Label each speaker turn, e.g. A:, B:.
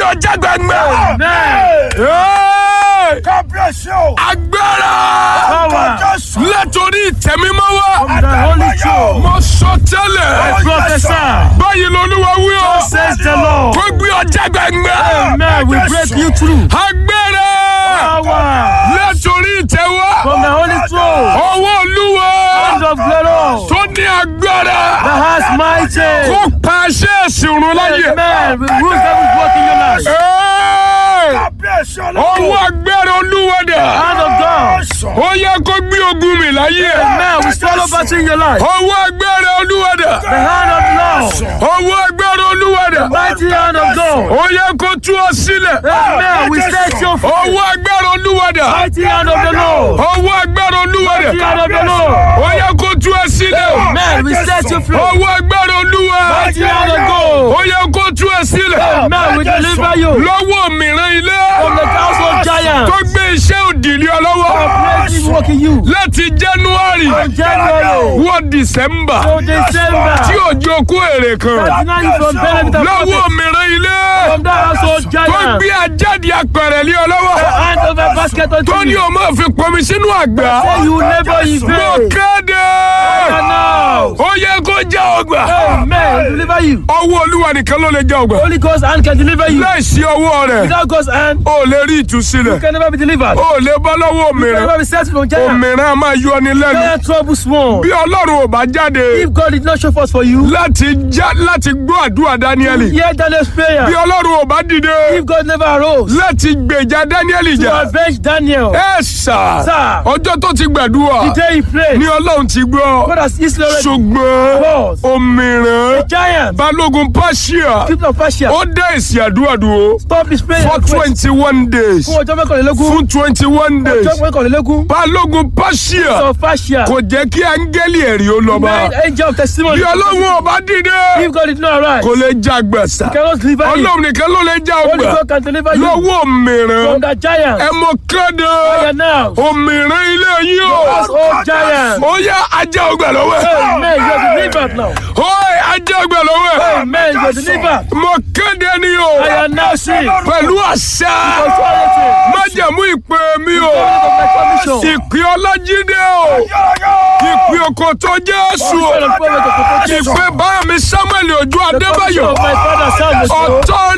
A: ọjà gbẹngbẹ.
B: Amen.
A: Hey!
C: kábíyèsí o.
A: agbára
B: Power.
C: jésù.
A: látòrí ìtẹ̀mímọ́ wá.
B: From the Holy Throne.
A: mo sọ tẹ́lẹ̀.
B: I prophesy.
A: báyìí lolúwa wí o.
B: Says the Lord.
A: kó gbé ọjà gbẹngbẹ.
B: Amen. We break you through.
A: agbára
B: Power.
A: látòrí ìtẹ̀wá.
B: From the Holy Throne.
A: ọwọ́ olúwa
B: Hand of glory.
A: tó ní agbára.
B: The has mighty.
A: kó pàṣẹ ìsìnrún láyè.
B: Amen. We rule every work in your life.
A: Hey!
C: kábíyèsí
A: ọwọ́
C: ọlọ́run.
A: agbára olúwa dà.
B: Hand of God.
A: ó yẹ kó gbé ogun mi láyé.
B: Amen. We swallow battle in your life.
A: ọwọ́ agbára olúwa dà.
B: The hand of the Lord.
A: ọwọ́ agbára olúwa dà.
B: Mighty hand of God.
A: ó yẹ kó tú ọ sílẹ̀.
B: Amen. We set you free.
A: ọwọ́ agbára olúwa dà.
B: Mighty hand of the Lord.
A: ọwọ́ agbára olúwa
B: Mighty
A: dà.
B: hand of the Lord.
A: ó yẹ kó tú ọ sílẹ̀.
B: Amen. We set you free.
A: ọwọ́ agbára olúwa.
B: Mighty hand of God.
A: ó yẹ kó tú ọ sílẹ̀.
B: Amen. We deliver you
A: lọ́wọ́ mìíràn ilé.
B: from the household giant.
A: tó gbé iṣẹ́ òdìlé ọ lọ́wọ́.
B: Praise is working you.
A: láti january
B: From January
A: wọ december
B: to December.
A: tí òjò kó èrè kan.
B: That's now you from benefit and
A: lọ́wọ́
B: profit
A: mìíràn ilé.
B: from that household
A: tó
B: giant.
A: gbé ajáde apẹ̀rẹ̀ lé ọ lọ́wọ́.
B: Hand over basket
A: tó
B: unto
A: ní
B: you.
A: o máa fi pọnmi sínú àgbà.
B: Say you labor in
A: mo
B: vain.
A: kéde.
B: And now.
A: ó yẹ kó já ọgbà.
B: Amen. Deliver you.
A: ọwọ́ olúwa nìkan ló lè já ọgbà.
B: Holy Ghost hand can deliver you.
A: láìsí ọwọ́ rẹ̀
B: Without God's hand,
A: o lè rí ìtúsílẹ̀.
B: you can never be delivered.
A: o lè bọ́ lọ́wọ́
B: You can
A: òmìnira.
B: never be set from giant.
A: òmìnira a máa yọ ni lẹ́nu.
B: Giant trouble small.
A: bí ọlọ́run ò bá jáde
B: If God did not show forth for you,
A: láti já láti gbọ́ àdúrà dáníẹ́lì.
B: hear Daniel's prayer.
A: bí ọlọ́run ò bá dìde
B: If God never arose
A: láti gbèjà dáníẹ́lì
B: to
A: jà.
B: avenge Daniel,
A: ẹ sà
B: Sir.
A: ọjọ́ tó ti gbàdúrà
B: the day he prayed,
A: ní ọlọ́run ti gbọ́
B: God has easily already
A: ṣùgbọ́n
B: Boss.
A: òmìrán
B: giant,
A: balógun pàṣíà
B: people of Persia,
A: ó dá èsì àdúrà dúró
B: stop this prayer.
A: for
B: request.
A: twenty one days
B: Fún ọjọ́ mẹ́kànlélógún,
A: fún twenty one days
B: ọjọ́ mẹ́kànlélógún,
A: balógun pàṣíà
B: of Persia,
A: kò jẹ́ kí áńgẹ́lì ẹ̀rí ó lọ bá
B: nine angel of testimony.
A: bí ọlọ́run ò bá dìde
B: If God did not arise,
A: kò lè já gbẹ̀sà
B: cannot deliver you.
A: ọlọ́run nìkan ló lè já
B: Only
A: ọgbà
B: God can deliver you
A: lọ́wọ́ òmìrán
B: from that giant.
A: ẹ mọ kéde
B: And now,
A: òmìrán ilé yìí o.
B: us all giants.
A: ó yá ajá ọgbà lọ́wọ́ ẹ̀.
B: Amen. You are delivered now.
A: ó yá ajá ọgbà lọ́wọ́ ẹ̀.
B: Amen. You are delivered.
A: mo kéde ni o
B: I am now free.
A: pẹ̀lú àṣà
B: Authority.
A: májẹ̀mú ìpè mi o
B: Authority of my commission.
A: ìpè ọlájídé o ìpè òkòtò jésù o
B: Authority of prophet of protection.
A: ìpè bá mi samuel ojú
B: The commission
A: adébáyọ̀
B: of my father Samuel.
A: ọ̀tọ́